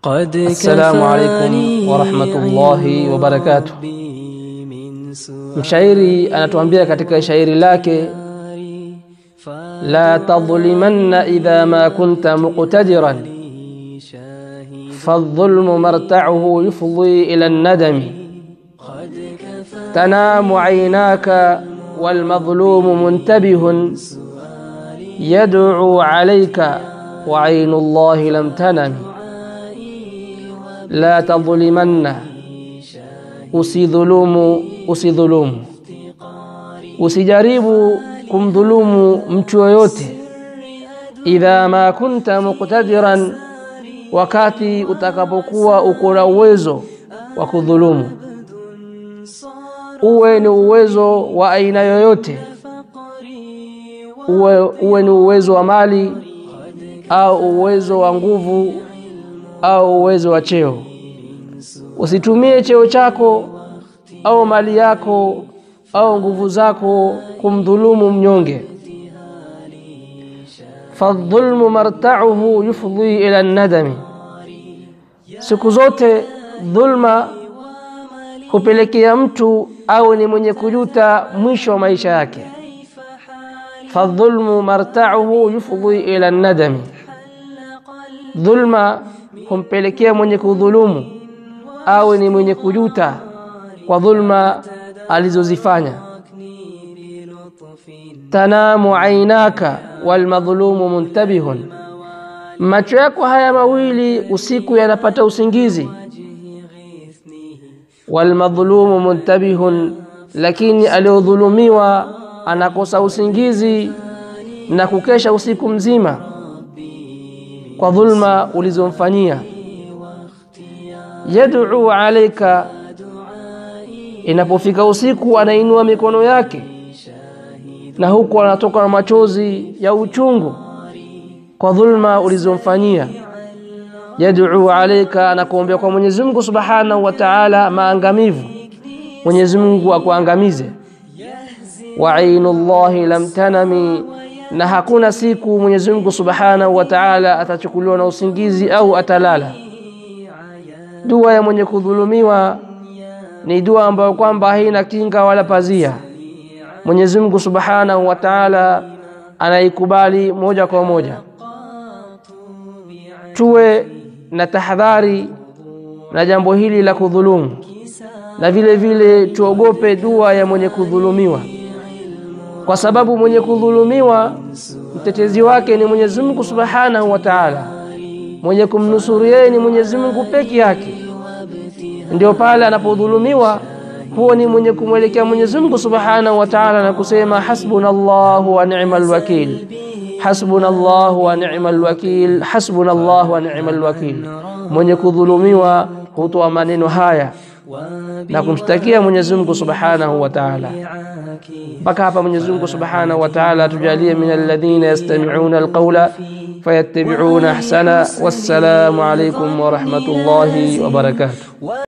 قد Assalamu alaikum warahmatullahi wabarakatuh. Mshairi anatuambia katika shairi lake, la tadhlimanna idha ma kunta muqtadiran fadhulmu marta'uhu yufdi ila an-nadami tanamu aynaka walmadhlumu muntabihun yad'u alayka wa aynu Allahi lam tanami la tadhlimanna, usidhulumu, usidhulumu, usijaribu kumdhulumu mtu yoyote. Idha ma kunta muqtadiran, wakati utakapokuwa uko na uwezo wa kudhulumu, uwe ni uwezo wa aina yoyote, uwe, uwe ni uwezo wa mali au uwezo wa nguvu au uwezo wa cheo. Usitumie cheo chako au mali yako au nguvu zako kumdhulumu mnyonge. Fadhulmu marta'uhu yufdi ila nadami, siku zote dhulma hupelekea mtu au ni mwenye kujuta mwisho wa maisha yake. Fadhulmu marta'uhu yufdi ila nadami, dhulma humpelekea mwenye kudhulumu awe ni mwenye kujuta kwa dhulma alizozifanya. Tanamu ainaka walmadhlumu muntabihun, macho yako haya mawili usiku yanapata usingizi. Walmadhlumu muntabihun, lakini aliyodhulumiwa anakosa usingizi na kukesha usiku mzima kwa dhulma ulizomfanyia. Yad'u alaika, inapofika usiku anainua mikono yake na huku anatoka na machozi ya uchungu kwa dhulma ulizomfanyia. Yad'u alaika, anakuombea kwa Mwenyezi Mungu Subhanahu wa Ta'ala maangamivu, Mwenyezi Mungu akuangamize. Wa ainullahi lam tanami na hakuna siku Mwenyezi Mungu Subhanahu wa Ta'ala atachukuliwa na usingizi au atalala. Dua ya mwenye kudhulumiwa ni dua ambayo kwamba haina kinga wala pazia. Mwenyezi Mungu Subhanahu wa Ta'ala anaikubali moja kwa moja. Tuwe na tahadhari na jambo hili la kudhulumu, na vile vile tuogope dua ya mwenye kudhulumiwa kwa sababu mwenye kudhulumiwa mtetezi wake ni Mwenyezi Mungu Subhanahu wa Ta'ala, mwenye kumnusuru yeye ni Mwenyezi Mungu peke yake. Ndio pale anapodhulumiwa, huo ni mwenye kumwelekea Mwenyezi Mungu Subhanahu wa Ta'ala na kusema hasbunallahu wa ni'mal wakil, hasbunallahu wa ni'mal wakil, hasbunallahu wa ni'mal wakil. Mwenye kudhulumiwa hutoa maneno haya na kumshtakia Mwenyezi Mungu Subhanahu wa Ta'ala. Mpaka hapa Mwenyezi Mungu Subhanahu wa Ta'ala tujalie min alladhina yastami'una alqawla fayattabi'una ahsana. Wassalamu alaykum wa rahmatullahi wa barakatuh.